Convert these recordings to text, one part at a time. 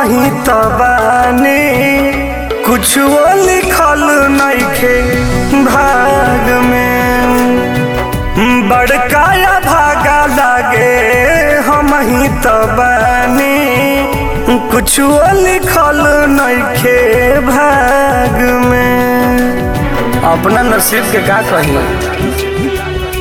ही तो बानी कुछो लिखल नइखे भाग में बड़काया भागा लागे हम ही तो बानी कुछो लिखल नइखे भाग में अपना नसीब के का कही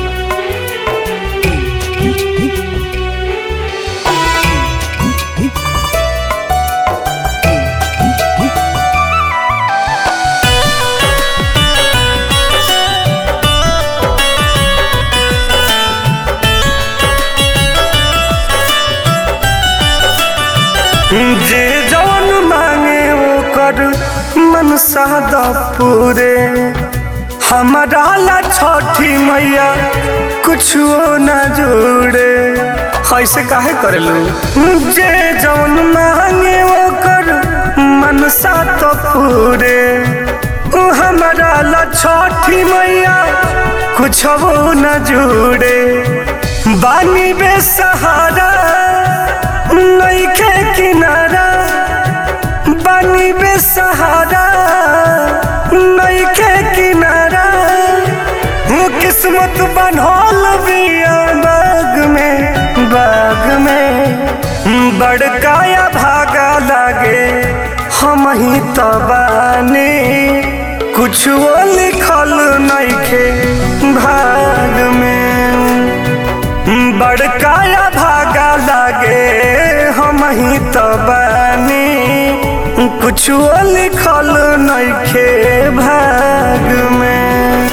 जे जवन मांगे ओकर मन सादा पूरे हमारा ला छठी मैया कुछो न जोड़े ऐसे काहे करेलू जे जवन मांगे ओकर मन सादा पूरे उ हमारा ला छठी मैया कुछो न जोड़े बानी बेसहारा नइखे किनारा बानी बेसहारा नइखे किनारा हूँ किस्मत बनल बिया बाग में बाग में बड़काया भागा लागे हम ही तो बानी कुछ लिखल नइखे भाग में बड़काया भागा लागे हम ही तो बानी कुछो लिखल नइखे भाग में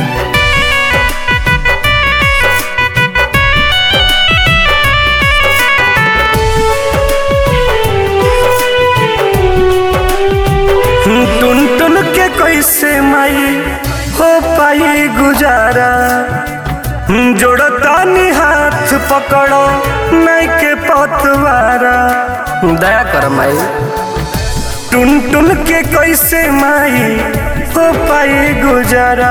टुन टुन के कैसे माई हो पाई गुजारा जोड़तानी हाथ पकड़ो नहीं के पतवारा दया कर माई टुन टुन के कैसे माई हो पाई गुजारा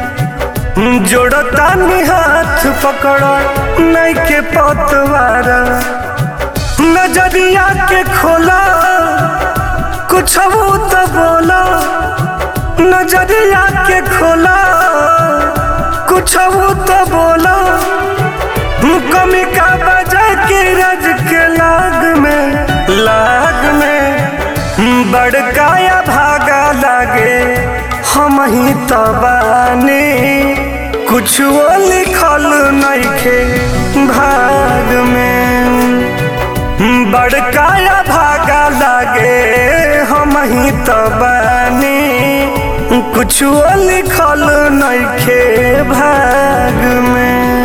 जोड़तानी हाथ पकड़ो नहीं के पतवारा नजरिया के खोला कुछ तो बोला नजरिया के खोला कुछ तो बोला कमी का बजा के रज के लाग में लाग में बड़काया भागा लागे हम ही तो बानी कुछ लिखल नइखे भाग में बड़काया भागा लागे हम ही तो बानी कुछ लिखल नइखे भाग में